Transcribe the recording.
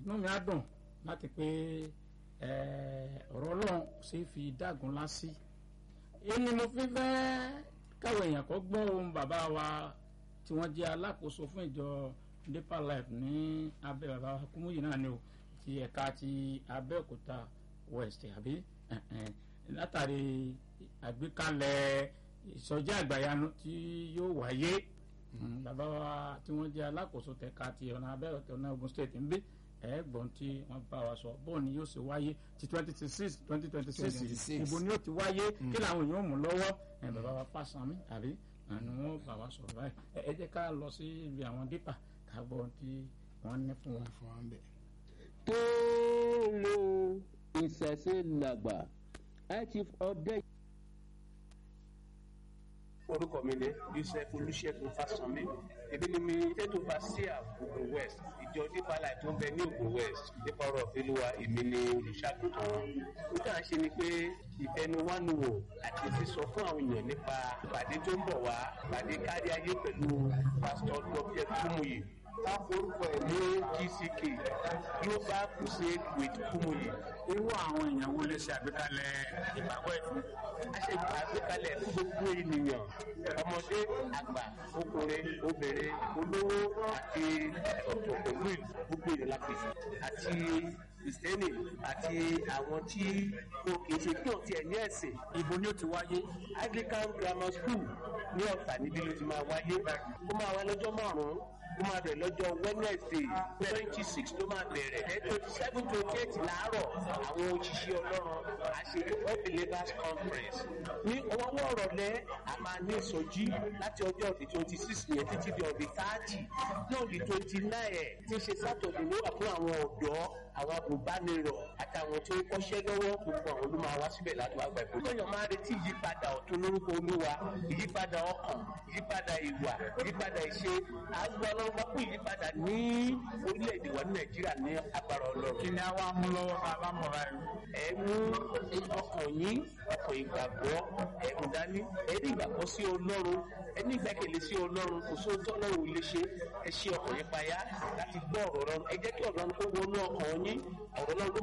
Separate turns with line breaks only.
inú mi á dùn láti pé ọ̀rọ̀ ọlọ́run ṣe fi dágun lásì èyí ni mo fi fẹ́ káwọn èèyàn kọ́ gbọ́ ohun bàbá wa tí wọ́n jẹ́ alákòóso fún ìjọ deeper life ní abẹ́ bàbá wa Kúmúyì náà ni o ti ẹ̀ka ti Abẹ́òkúta west àbí látàrí àgbékalẹ̀ ìsọjí àgbàyanu tí yóò wáyé bàbá wa tí wọ́n jẹ́ alákòóso tẹ̀ka ti ọ̀nà Abẹ́òkúta ọ̀nà Ògùn state ń bí ẹ̀ẹ́gbọ̀n tí wọ́n bá wa sọ bóun ni yóò ṣe wáyé ti twenty twenty six twenty twenty six ìbò ni yóò ti wáyé kí làwọn èèyàn mú lọ́wọ́ ẹ̀ bàbá wa Fáṣánmi àbí àni wọ́n bá wa sọ̀rọ̀ báyìí ẹ jẹ́ ká lọ sí ibi àwọn dípà ká gbọ́ tí wọ́n ní fún wọn.
tó lo ìṣẹ̀ṣe làgbà ẹ̀ chief ọdẹ.
orúkọ mi ni Joseph Olúṣẹ́gun Fásánmi èmi ni mi tẹ́tù fasia Ògùn West ìjọ Deeper Life tó ń bẹ ní Ògùn West nípa ọ̀rọ̀ ìfẹ́lúwa èmi ni olùṣàgùtàn wọn. ó dà ṣe ni pé ìfẹnuwánuwò àti sísọ fún àwọn èèyàn nípa ìpàdé tó ń bọ̀ wá ìpàdé kárí ayé pẹ̀lú pásítọ̀ dr Kúmúyì tá forúkọ ẹ̀ ní GCK Global Crusade with Kúmúyì.
irú àwọn èèyàn wo lè ṣe àgbékalẹ̀ ìgbàgbọ́ ẹ̀ fún.
a ṣe àgbékalẹ̀ fún gbogbo ènìyàn ọmọdé àgbà ọkùnrin obìnrin olówó àti ọ̀tọ̀ pẹ̀lú gbogbo ènìyàn la pèsè àti kristẹni àti àwọn tí o kì í ṣe kí o tiẹ̀ ní ẹ̀sìn.
ibo ni ó ti wáyé.
Anglican Grammar School ní Ọ̀tà níbi ló ti máa wáyé ó máa wá lọ́jọ́ márùn-ún ó máa bẹ̀rẹ̀ lọ́jọ́ Wednesday twenty six ló máa bẹ̀rẹ̀ ẹ̀ twenty seven twenty eight láàárọ̀ àwọn òṣìṣẹ́ ọlọ́run àṣẹ all believers conference ní ọwọ́ ọ̀rọ̀lẹ́ a máa ní ìsọjí láti ọjọ́ ọ̀dì twenty six yẹn títí di ọ̀dì thirty ní ọ̀dì twenty nine ẹ̀ tí ń ṣe sátọ̀dì ló wà fún àwọn ọ̀dọ́ àwọn agùnbánirọ̀ àtàwọn tó ń kọ́ṣẹ́ lọ́wọ́ gbogbo àwọn ló máa wá síbẹ̀ láti wá gbà ẹ̀kọ́. lóyún máa retí ìyípadà ọ̀tun lórúkọ olúwa ìyípadà ọkàn ìyípadà ìwà ìyípadà ìṣe àgbà ọlọ́run bá kú ìyípadà ní orílẹ̀-èdè wa ní nàìjíríà ní agbára ọlọ́run.
kí ni a wá mú lọ́wọ́ bá a bá mọ̀ báyìí.
ẹ mú ọkàn yín ọkàn ìgbàgbọ́ ẹ mú dání ẹ ní ìgbàgbọ́ sí ọlọ́run ẹ ní ìgbẹ́kẹ̀lé sí ọlọ́run kò sóhun tó ọlọ́run ò lè ṣe ẹ ṣe ọkàn yín payá láti gbọ́ ọ̀rọ̀ ọlọ́run ẹ jẹ́ kí ọ̀rọ̀ ọlọ́run kó wọnú ọkàn yín ọ̀rọ̀ ọlọ́run ló